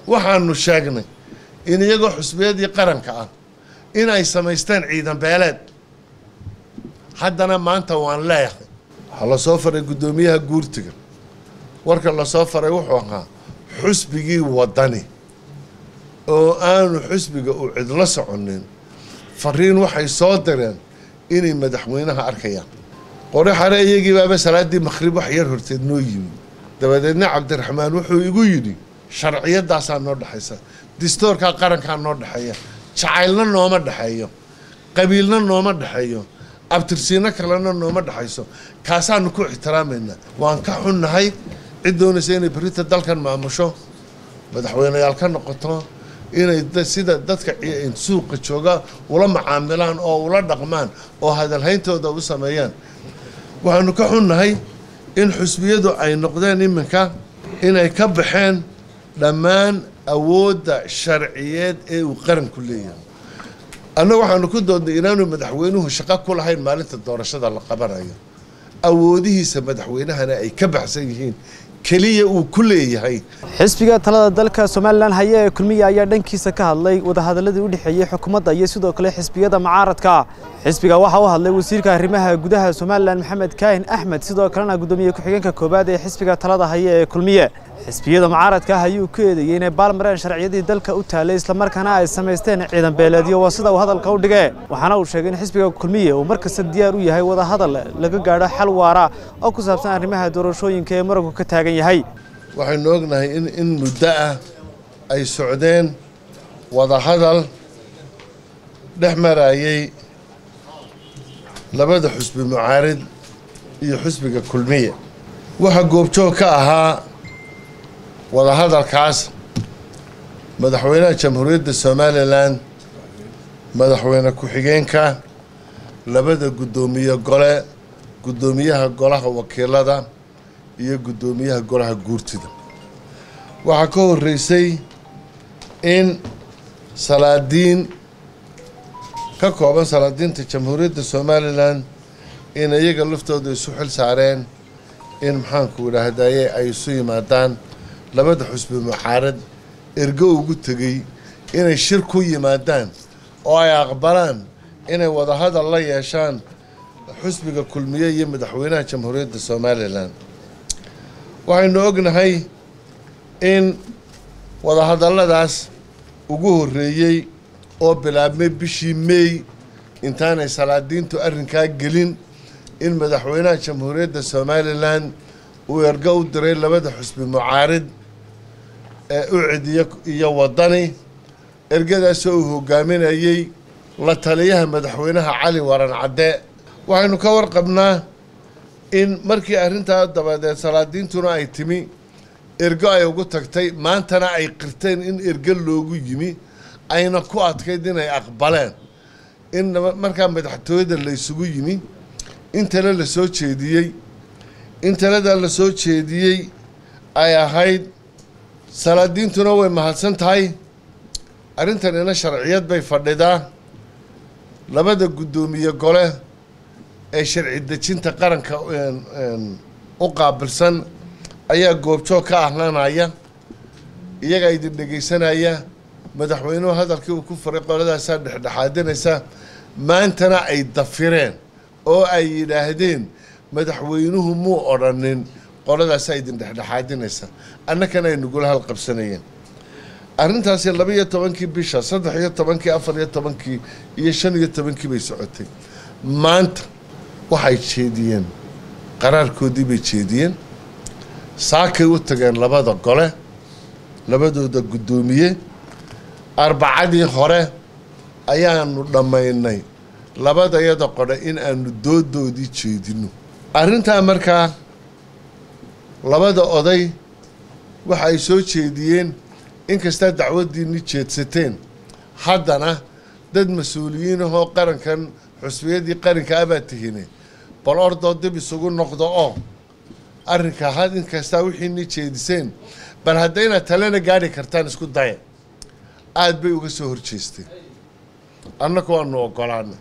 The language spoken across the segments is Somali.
waxaanu sheegnay in iyagoo xusbiyadii qaranka ah in ay samaysteen ciidan beeleed haddana maanta waan leeyahay waxaa lasoo faray guddoomiyaha guurtiga warka lasoo faray wuxuu ahaa xusbigii waddani oo aanu xusbiga uu cidlo soconin fariin waxay soo direen inay madaxweynaha arkayaan qori xare iyagii baaba salaaddii makhrib wax yar horteed noo yimi dabadeedna cabdiraxmaan wuxuu igu yidhi sharciyadaasaa noo dhexaysa distoorkaa qarankaa noo dhexeeya jacaylna nooma dhexeeyo qabiilna nooma dhexeeyo abtirsiino kalena nooma dhexayso kaasaanu ku ixtiraamaynaa waan ka xunnahay cid doonaysa inay berita dalkan maamusho madaxweyneyaal ka noqoto inay sida dadka suuqa jooga ula macaamilaan oo ula dhaqmaan oo hadalhayntooda u sameeyaan waxaanu ka xunnahay in xusbiyadu ay noqdeen iminka inay ka baxeen dhammaan awoodda sharciyeed ee uu qaranku leeyahay annaga waxaanu ku doodnay inaanu madaxweynuhu shaqo ku lahayn maalinta doorashada la qabanayo awoodihiisa madaxweynahana ay ka baxsan yihiin keliya uu ku leeyahay xisbiga talada dalka somalilan haya ee kulmiya ayaa dhankiisa ka hadlay wadahadaladii u dhexeeyey xukuumadda iyo sidoo kale xisbiyada mucaaradka xisbiga waxaa u hadlay wasiirka arrimaha gudaha somalilan maxamed kaahin axmed sidoo kalena guddoomiye ku-xigeenka koowaad ee xisbiga talada haya ee kulmiye xisbiyada mucaaradka ah ayuu ku eedeeyey inay baalmareen sharciyadii dalka u taalay islamarkaana ay samaysteen ciidan beeleedyo waa sida uu hadalka u dhigee waxaana uu sheegay in xisbiga kulmiye uu markasta diyaar u yahay wadahadal laga gaadho xal waara oo ku saabsan arrimaha doorashooyinka ee muranku ka taagan yahay waxaynu ognahay in in muddo ah ay socdeen wadahadal dhex marayay labada xusbi mucaarid iyo xusbiga kulmiye waxaa goobjoog ka ahaa wadahadalkaas madaxweynaha jamhuuriyadda somalilan madaxweyne ku-xigeenka labada guddoomiye gole guddoomiyaha golaha wakiilada iyo guddoomiyaha golaha guurtida waxaa ka horreysay in salaadiin ka kooban salaadiinta jamhuuriyadda somalilan in iyaga laftooda isu xil saareen in maxaanku idhaahdaye ay isu yimaadaan labada xusbi mucaarad ergo ugu tegey inay shir ku yimaadaan oo ay aqbalaan inay wadahadal la yeeshaan xusbiga kulmiye iyo madaxweynaha jamhuuriyadda somalilan waxaynu ognahay in wadahadalladaas ugu horreeyey oo bilaabmay bishii meey intaanay salaadiintu arrinkaa gelin in madaxweynaha jamhuuriyadda somalilan uu ergo u diray labada xusbi mucaarid ee ucid iyo waddani ergadaasoo uu hogaaminayey la taliyaha madaxweynaha cali waran cadde waxaynu ka warqabnaa in markii arrintaa dabadeed salaadiintuna ay timi ergo ay ugu tagtay maantana ay qirteen in ergo loogu yimi ayna ku adkayd inay aqbaleen in markaa madaxtooyada la ysugu yimi in tale la soo jeediyey in taladaa la soo jeediyey ay ahayd salaadiintuna way mahadsan tahay arrintanina sharciyad bay fadhidaa labada guddoomiye gole ee sharci dejinta qaranka u qaabilsan ayaa goobjoog ka ahlanaya iyagaa idin dhegaysanaya madaxweynuhu hadalkii uu ku faray qoladaasaa dhexdhexaadinaysa maantana ay dafireen oo ay yidhaahdeen madaxweynuhu muu odrhanin qoladaasaa idin dhexdhexaadinaysa annakana ay nagula halqabsanayeen arrintaasi laba iyo tobankii bisha saddex iyo tobankii afar iyo tobankii iyo shan iyo tobankii bay socotay maanta waxay jeediyeen qaraarkoodii bay jeediyeen saakay u tageen labada gole labadooda guddoomiye arbacadii hore ayaanu dhammaynay labadayada qodhe in aanu doodoodii jeedino arrintaa markaa labada oday waxa ay soo jeediyeen inkastaa dacwaddiinni jeedsateen haddana dad mas-uuliyiin ahoo qarankan xusbiyadii qaranka abaa tihine bal ordoo dib isugu noqdo oo arrinka had inkastaa wixiini jeediseen bal hadda inaad talena gaadhi kartaan isku daya aada bay uga soo horjeesteen annagu waanu ogolaanay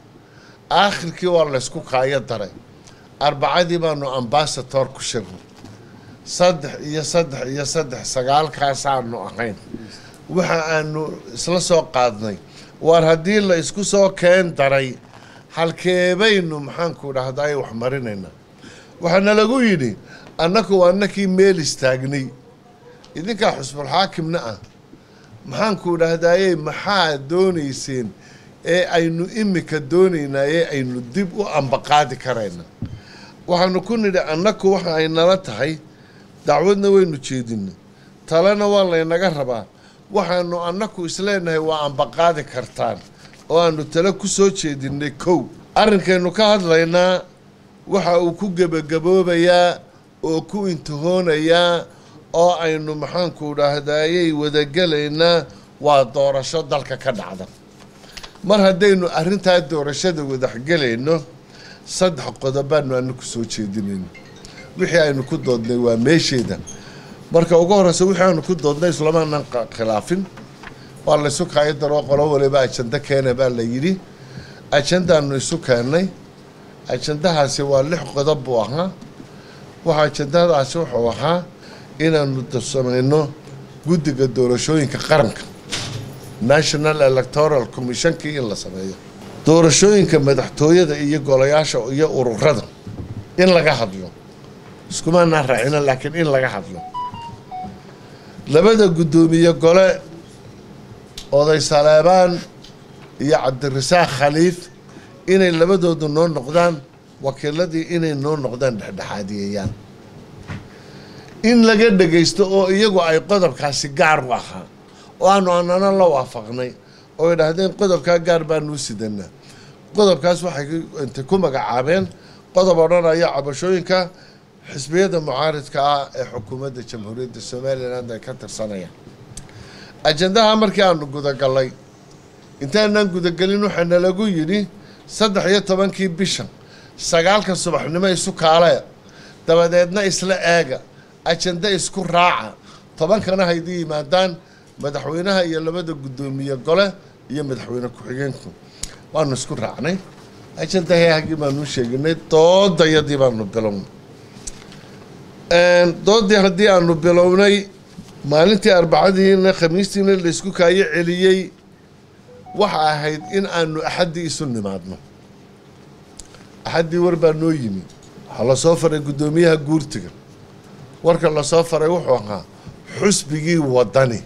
aakhirkii waa laysku kaayo daray arbacadii baanu ambasator ku shirnay saddex iyo saddex iyo saddex sagaalkaasaanu ahayn waxa aanu isla soo qaadnay waar haddii la isku soo keen daray halkeebaynu maxaanku dhahdaay wax marinaynaa waxaana lagu yidhi annaku annakii meel istaagnay idinkaa xusbulxaakimna ah maxaanku dhahdaayey maxaa doonayseen ee aynu imika doonaynaa ee aynu dib u ambaqaadi karayna waxaanu ku nidhi annaku waxa ay nala tahay dacwadna waynu jeedinay talena waa laynaga rabaa waxaanu annaku isleenahay waa ambaqaadi kartaan oo aanu tale ku soo jeedinay kow arrinkaynu ka hadlaynaa waxa uu ku gebagaboobayaa oo ku intihoonayaa oo aynu maxaanku dhahdaayey wadagelaynaa waa doorasho dalka ka dhacda mar haddaynu arrintaa doorashada wadaxgelayno saddex qodobaanu anaku soo jeedinayno wixii aynu ku doodnay waa meesheeda marka ugu horeysa wixii aanu ku doodnay islamaanan khilaafin waa laysu kaayo daroo qolo waliba ajando keena baa la yidhi ajandaanu isu keennay ajandahaasi waa lix qodob buu ahaa waxa ajandadaasi wuxuu ahaa inaanu samayno guddiga doorashooyinka qaranka national electoral commissionkii in la sameeyo doorashooyinka madaxtooyada iyo golayaasha iyo ururada in laga hadlo iskumaanaan raacino laakiin in laga hadlo labada guddoomiye gole oday saleebaan iyo cabdirasaaq khaliif inay labadoodu noo noqdaan wakiiladii inay noo noqdaan dhexdhexaadiyeeyaan in laga dhagaysto oo iyagu ay qodobkaasi gaar u ahaa oo aanu anana la waafaqnay oo idhaahdeen qodobkaa gaar baanuu sidanaa qodobkaas waxay intay ku magacaabeen qodob odhanaya cabashooyinka xisbiyada mucaaridka ah ee xukuumadda jamhuuriyadda somalilan ay ka tirsanayaan ajandaha markii aanu gudagallay intaanaan gudagelin waxaana lagu yidhi saddex iyo tobankii bisha sagaalka subaxnimo isu kaalee dabadeedna isla eega ajanda isku raaca tobankana haydi yimaadaan madaxweynaha iyo labada guddoomiye gole iyo madaxweyne ku-xigeenku waanu isku raacnay ajandahii haggii baanu sheeginay doodayadii baanu bilownay doodii haddii aanu bilownay maalintii arbacadiina khamiistiina laysku kaayo celiyey waxa ahayd in aanu axaddii isu nimaadno axaddii war baa noo yimi waxaa lasoo faray guddoomiyaha guurtiga warka lasoo faray wuxuu ahaa xusbigii wadani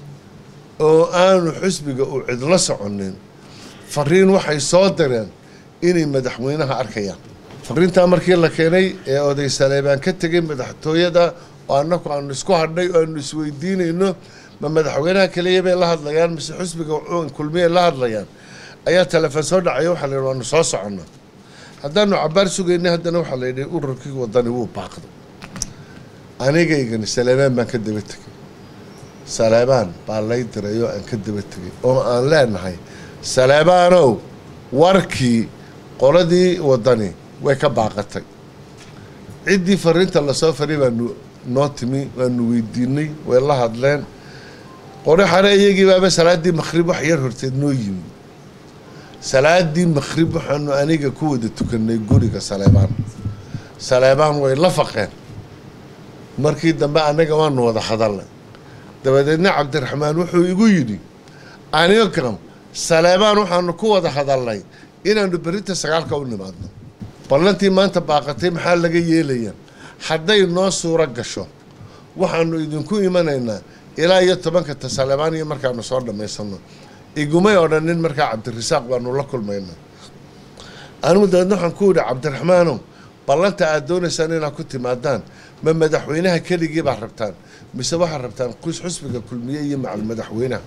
oo aanu xusbiga u cidlo soconin fariin waxay soo direen inay madaxweynaha arkayaan fariintaa markii la keenay ee oday saleebaan ka tegay madaxtooyada oo annaku aanu isku hadhnay oo aanu isweydiinayno ma madaxweynaha keliya bay la hadlayaan mise xusbiga kulmiyay la hadlayaan ayaa telefoon soo dhacaya waxaa la yidhi waanu soo soconnaa haddaanu cabaar sugaynay haddana waxaa la yidhi ururkii wadani wuu baaqday anigaygani saleebaan baan ka daba tegay saleebaan baa lay diray oo aan ka daba tegay oo aan leenahay saleebaanow warkii qoladii wadani way ka baaqatay ciddii fariinta lasoo faray baanu noo timi waanu weydiinay way la hadleen qori xare iyagii baaba salaaddii makhrib wax yar horteed noo yimi salaadii makhrib waxaanu aniga ku wada tukanay guriga saleebaan saleebaan way la faqeen markii dambe annaga waanu wada hadalnay dabadeedna cabdiraxmaan wuxuu igu yidhi aniga saleebaan waxaanu ku wada hadalnay inaanu berinta sagaalka u nimaadno ballantii maanta baaqatay maxaa laga yeelayaa hadday noo suuro gasho waxaanu idinku imanaynaa ilaa iyo tobanka ta saleebaan iyo markaanu soo dhammaysano igumay odhanin markaa cabdirasaaq baanu la kulmayna anigu dabeedna waxaan ku yidhi cabdiraxmaanow ballanta aada doonaysaan inaad ku timaadaan ma madaxweynaha keligii baa rabtaan mise waxaad rabtaan qus xusbiga kulmiye iyo macal madaxweynaha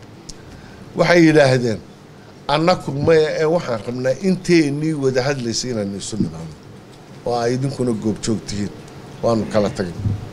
waxay yidhaahdeen annaku maya ee waxaan rabnaa inteenii wada hadlaysa inaanu isu nimaano oo ay idinkuna goobjoog tihiin waanu kala tagay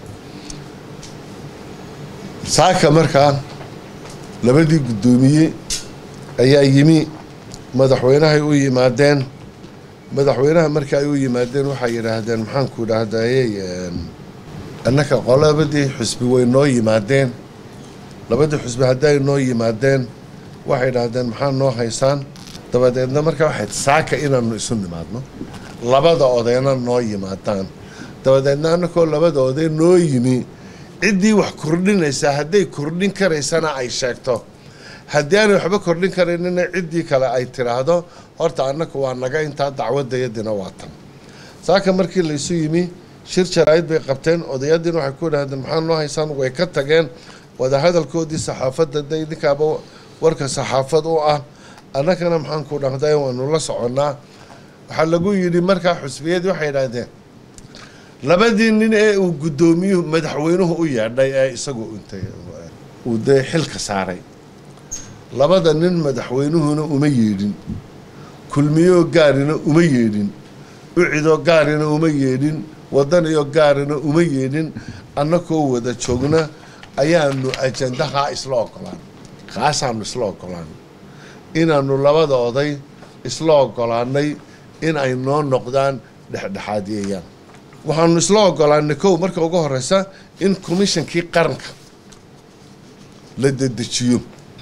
saaka markaa labadii guddoomiye ayaa yimi madaxweynahay u yimaadeen madaxweynaha marka ay u yimaadeen waxay yidhaahdeen maxaanku idhaahdayey annaka qolabadii xusbi way noo yimaadeen labadii xusbi hadday noo yimaadeen waxay idhaahdeen maxaa noo haysaan dabadeedna markaa waxayd saaka inaanu isu nimaadno labada odayna noo yimaadaan dabadeedna annakoo labadooda noo yimi ciddii wax kordhinaysaa hadday kordhin karaysana ay sheegto haddii aanay waxba kordhin karaynina ciddii kale ay tiraahdo horta annaku waa naga intaa dacwadayadina waa tan saaka markii laysu yimi shir jaraa'id bay qabteen odayadiina waxay ku idhahdeen maxaa noo haysaan way ka tageen wadahadalkoodii saxaafadda de idinkaaba warka saxaafad u ah annagana maxaan ku dhahday waanu la soconnaa waxaa lagu yidhi markaa xusbiyadii waxay idhahdeen labadii nin ee uu guddoomiyuhu madaxweynuhu u yeedhay ee isagu intay uu dee xilka saaray labada nin madaxweynuhuna uma yeedhin kulmiyoo gaarina uma yeedhin ucidoo gaarina uma yeedhin wadaniyoo gaarina uma yeedhin annakoo wada joogna ayaanu ajandahaa isla ogolaan kaasaanu isla ogolaan inaanu labada oday isla ogolaanay in ay noo noqdaan dhexdhexaadiyayaan waxaanu isla ogolaanay kow marka ugu horeysa in commishonkii qaranka la dedejiyo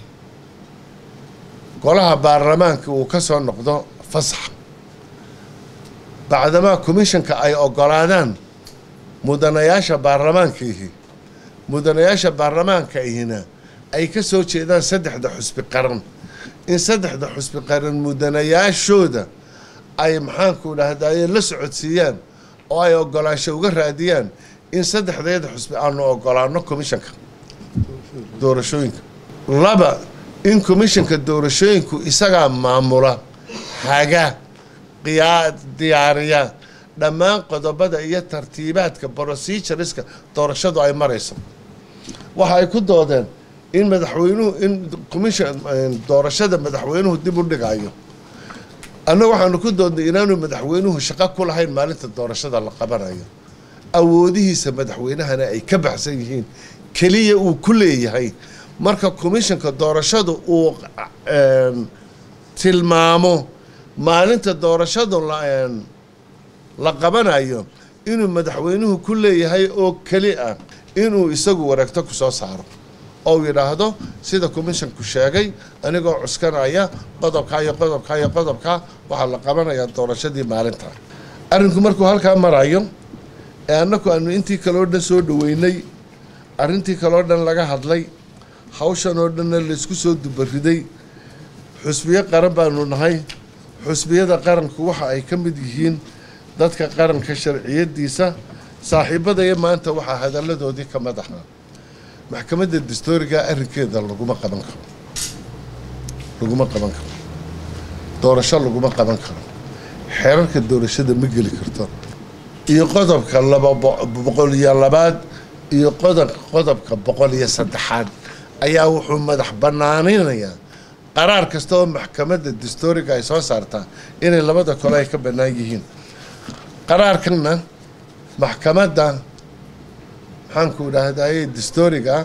golaha baarlamaanka uu ka soo noqdo fasax bacdamaa commishanka ay ogolaadaan mudanayaasha baarlamaankiihi mudanayaasha baarlamaanka ihina ay ka soo jeedaan saddexda xusbi qaran in saddexda xusbi qaran mudanayaashooda ay maxaanku dhahdaye la socodsiiyaan oo ay ogolaansho uga raadiyaan in saddexdeeda xusbi aanu ogolaano commishanka doorashooyinka laba in commishanka doorashooyinku isagaa maamula haga qiyaa diyaariya dhammaan qodobada iyo tartiibaadka procedureska doorashadu ay marayso waxa ay ku doodeen in madaxweynuhu in commission doorashada madaxweynuhu dib u dhigayo annaga waxaanu ku doodnay inaanu madaxweynuhu shaqo ku lahayn maalinta doorashada la qabanayo awoodihiisa madaxweynahana ay ka baxsan yihiin keliya uu ku leeyahay marka commissionka doorashadu uu tilmaamo maalinta doorashadu la qabanayo inuu madaxweynuhu ku leeyahay oo keli ah inuu isagu wareegto ku soo saaro oo yidhaahdo sida commissionku sheegay anigoo cuskanaya qodobkaa iyo qodobkaa iyo qodobkaa waxaa la qabanayaa doorashadii maalinta arrinku markuu halkaa marayo ee annaku aanu intii kaleo dhan soo dhaweynay arrintii kaleo dhan laga hadlay hawshan oo dhanna laysku soo dubariday xusbiyo qaran baanu nahay xusbiyada qaranku waxa ay ka mid yihiin dadka qaranka sharciyadiisa saaxiibadaya maanta waxaa hadalladoodii ka mid ahaa maxkamadda dastooriga arrinkeeda laguma qaban karo laguma qaban karo doorasho laguma qaban karo xeerarka doorashada ma geli karto iyo qodobka laba boqol iyo labaad iyo qodob qodobka boqol iyo saddexaad ayaa wuxuu madax banaaninayaa qaraar kasta oo maxkamadda dastooriga ay soo saartaa inay labada kole ay ka bannaan yihiin qaraarkanna maxkamadda maxaanku idhaahdaye dastooriga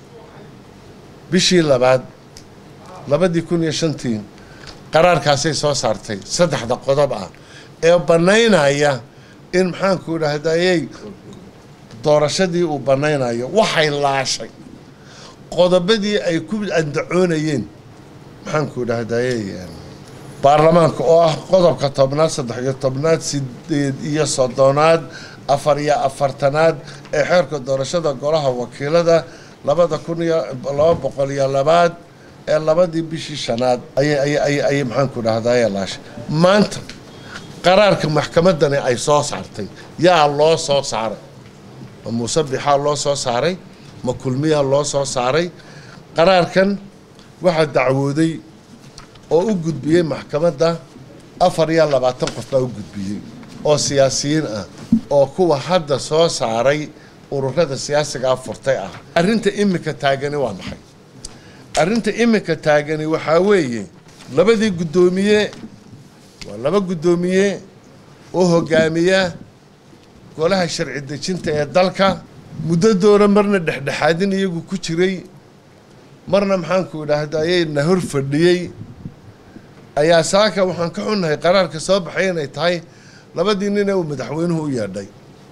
bishii labaad labadii kun iyo shantii qaraarkaasay soo saartay saddexda qodob ah ee bannaynaya in maxaanku idhaahdaye doorashadii uu bannaynayo waxay laashay qodobadii ay ku andacoonayeen maxaanku idhaahdaye baarlamaanka oo ah qodobka tobnaad saddex iyo tobnaad sideed iyo soddonaad afar iyo afartanaad ee xeerka doorashada golaha wakiilada labada kun iyo laba boqol iyo labaad ee labadii bishii shanaad ayay maxaanku dhahdaye laashay maanta qaraarka maxkamadani ay soo saartay yaa loo soo saaray ma muuse bixaa loo soo saaray ma kulmiyaa loo soo saaray qaraarkan waxaa dacwooday oo u gudbiyey maxkamadda afar iyo labaatan qof baa u gudbiyey oo siyaasiyiin ah oo kuwa hadda soo saaray ururada siyaasigaa furtay ah arrinta iminka taagani waa maxay arrinta iminka taagani waxaa weeye labadii guddoomiye waa laba guddoomiye oo hogaamiya golaha sharci dejinta ee dalka muddo doora marna dhexdhexaadin iyagu ku jiray marna maxaanku idhaahdayey na hor fadhiyey ayaa saaka waxaan ka xunnahay qaraarka soo baxay inay tahay labadii nin ee uu madaxweynuhu u yeedhay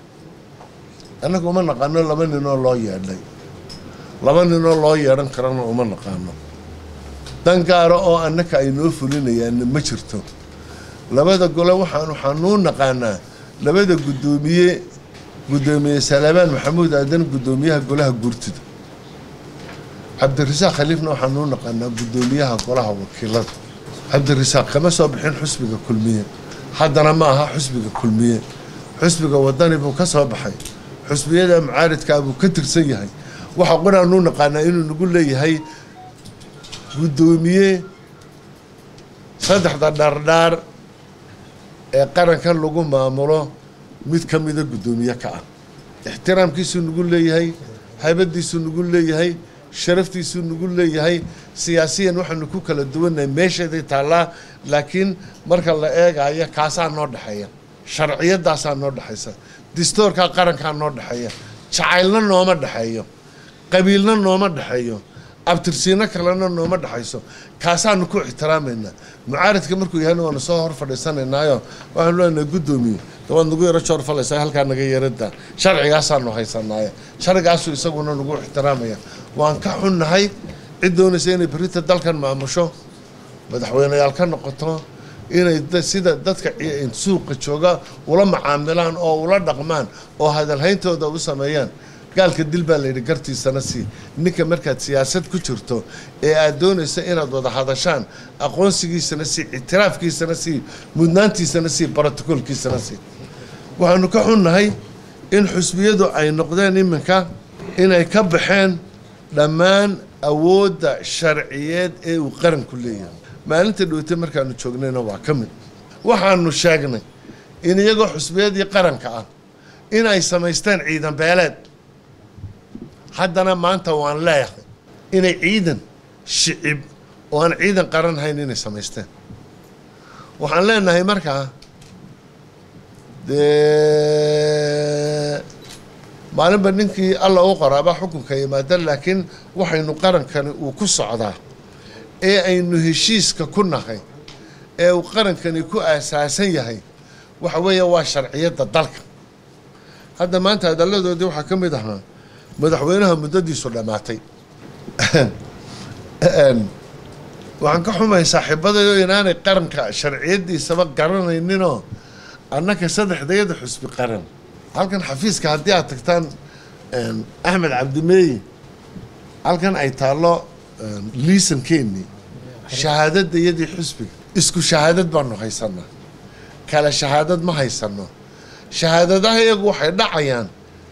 annaga uma naqaano laba ninoo loo yeedhay laba ninoo loo yeedhan karana uma naqaano dan gaara oo annaka ay noo fulinayaanna ma jirto labada gole waxaan waxaanuu naqaanaa labada guddoomiye guddoomiye salaamaan maxamuud aadan guddoomiyaha golaha guurtida cabdirasaaq khaliifna waxaanu u naqaanaa guddoomiyaha golaha wakiilada cabdirasaaq kama soo bixin xusbiga kulmiye haddana ma aha xusbiga kulmiye xusbiga wadani buu ka soo baxay xusbiyada mucaaridkaa buu ka tirsan yahay waxa qonaanu u naqaanaa inuu nagu leeyahay guddoomiye saddexda dhardhaar ee qarankan lagu maamulo mid ka mida guddoomiye ka ah ixtiraamkiisuu nagu leeyahay haybadiisuu nagu leeyahay sharaftiisuu nagu leeyahay siyaasiyan waxaanu ku kala duwannahay meesheeday taallaa laakiin marka la eegayo kaasaa noo dhexeeya sharciyadaasaa noo dhexaysa distoorkaa qarankaa noo dhexeeya jacaylna nooma dhexeeyo qabiilna nooma dhexeeyo abtirsiino kalena nooma dhexayso kaasaanu ku ixtiraamaynaa mucaaridka markuu yahayna waanu soo hor fadhiisanaynaayo waxaanu leenahay guddoomiye waad nagu yaro joor falaysaa halkaa naga yarada sharcigaasaanu haysanaaye sharcigaasuu isaguna nagu ixtiraamaya waan ka xunnahay cid doonaysa inay berita dalkan maamusho madaxweyneyaal ka noqoto inay sida dadka suuqa jooga ula macaamilaan oo ula dhaqmaan oo hadalhayntooda u sameeyaan gaalka dil baa layidhi gartiisana sii ninka markaad siyaasad ku jirto ee aad doonaysa inaad wada hadashaan aqoonsigiisana sii ictiraafkiisana sii mudnaantiisana sii brotocoolkiisana sii waxaanu ka xunnahay in xusbiyadu ay noqdeen iminka inay ka baxeen dhammaan awoodda sharciyeed ee uu qaranku leeyahay maalinta dhowte markaanu joognayna waa ka mid waxaanu sheegnay in iyagoo xusbiyadii qaranka ah in ay samaysteen ciidan beeleed haddana maanta waan leeyahay inay ciidan shicib oo aan ciidan qaran hayn inay samaysteen waxaan leenahay markaa dee maalinba ninkii alla u qoraaba xukunka yimaada laakiin waxaynu qarankani uu ku socdaa ee aynu heshiiska ku nahay ee uu qarankani ku aasaasan yahay waxa weeye waa sharciyadda dalka hadda maanta hadalladoodii waxaa ka mid ahaa madaxweynaha muddadiisu dhammaatay waxaan ka xumahay saaxiibadayo inaanay qaranka sharciyadiisaba garanayninoo annaka saddexdayada xusbi qaran halkan xafiiska haddii aad tagtaan axmed cabdimeeyi halkan ay taallo liisankeennii shahaadadda iyadii xusbiga isku shahaadad baanu haysanaa kale shahaadad ma haysano shahaadadaha iyagu waxay dhacayaan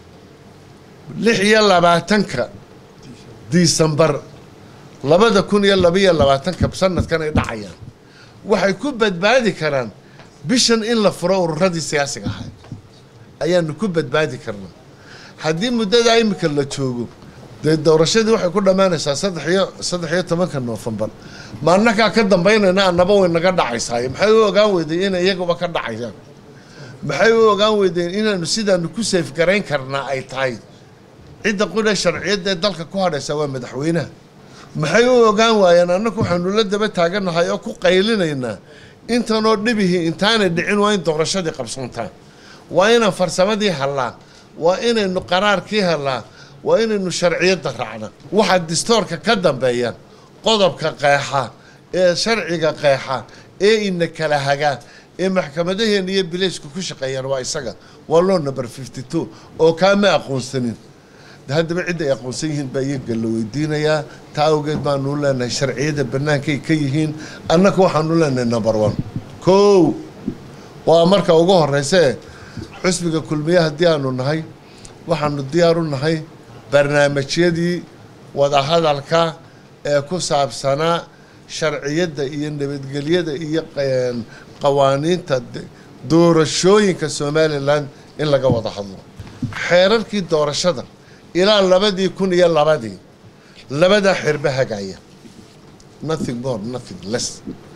lix iyo labaatanka disembar labada kun iyo labaiyo labaatanka sanadkan ay dhacayaan waxay ku badbaadi karaan bishan in la furo ururadii siyaasiga ahay ayaanu ku badbaadi karnaa haddii muddadaa imika la joogo dee doorashadii waxay ku dhammaanaysaa saddex iyo saddex iyo tobanka noofembar ma annakaa ka dambaynayna annaba way naga dhacaysaay maxay u ogaan weyday inay iyaguba ka dhacayaan maxay u ogaan weydeen inaanu sidaanu ku seefgarayn karnaa ay tahay cidda qudha sharciyadda ee dalka ku hadhaysa waa madaxweynaha maxay u ogaan waayeen annagu waxaanu la daba taaganahay oo ku qaylinaynaa intanoo dhibihii intaanay dhicin waa in doorashadii qabsantaa waa inaan farsamadii hallaa waa inaynu qaraarkii hallaa waa inaynu sharciyadda raacna waxaa distoorka ka dambeeya qodobka qeexa ee sharciga qeexa ee ina kala hagaa ee maxkamadaheena iyo bileysku ku shaqeeyaan waa isaga waa loo number fifty two oo kaama aqoonsanin haddaba cidda ay aqoonsan yihiin baa iyaga la weydiinayaa taa awgeed baanu leenahay sharciyada bannaankay ka yihiin annaka waxaanu leenahay number one kow waa marka ugu horreysee xusbiga kulmiye haddii aanu nahay waxaanu diyaar u nahay barnaamijyadii wadahadalka ee ku saabsanaa sharciyadda iyo nabadgelyada iyo qawaaniinta doorashooyinka somalilan in laga wada hadlo xeerarkii doorashada ilaa labadii kun iyo labadii labadaa xeerba hagaaya nothing more nothing less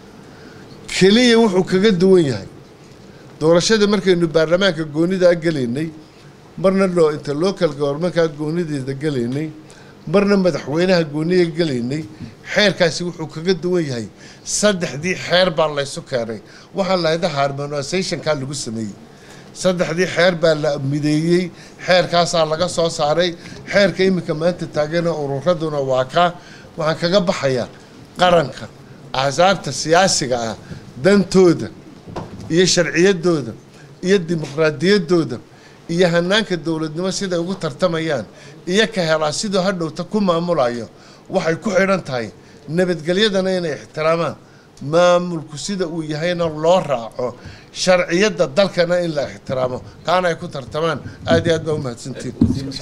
keliya wuxuu kaga duwan yahay doorashada markaynu baarlamaanka goonidaa gelaynay marna loo inta local govermankaa goonideeda gelaynay marna madaxweynaha gooniga gelaynay xeerkaasi wuxuu kaga duwan yahay saddexdii xeer baa laysu keenay waxaa lahayda harmonisationkaa lagu sameeyey saddexdii xeer baa la mideeyey xeerkaasaa laga soo saaray xeerka iminka maanta taagana ururaduna waa kaa waxaan kaga baxayaa qaranka axsaabta siyaasiga ah dantooda iyo sharciyadooda iyo dimuqraadiyaddooda iyo hanaanka dowladnimo siday ugu tartamayaan iyo ka helaa siduu hadhowta ku maamulayo waxay ku xidhan tahay nabadgelyadana inay ixtiraamaan maamulku sida uu yahayna loo raaco sharciyadda dalkana in la ixtiraamo kaana ay ku tartamaan aad iyo aad baa umahadsantiin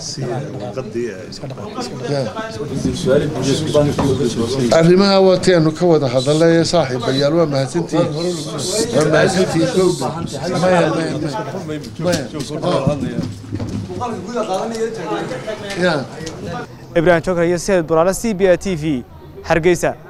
arrimaha waataynu ka wada hadalay saaxiibayaal waa mahadsantihiin waa mahadsantihiin gowda maya maya maya maya ibraahim jokar iyo sayid buraale c b a t v hargeysa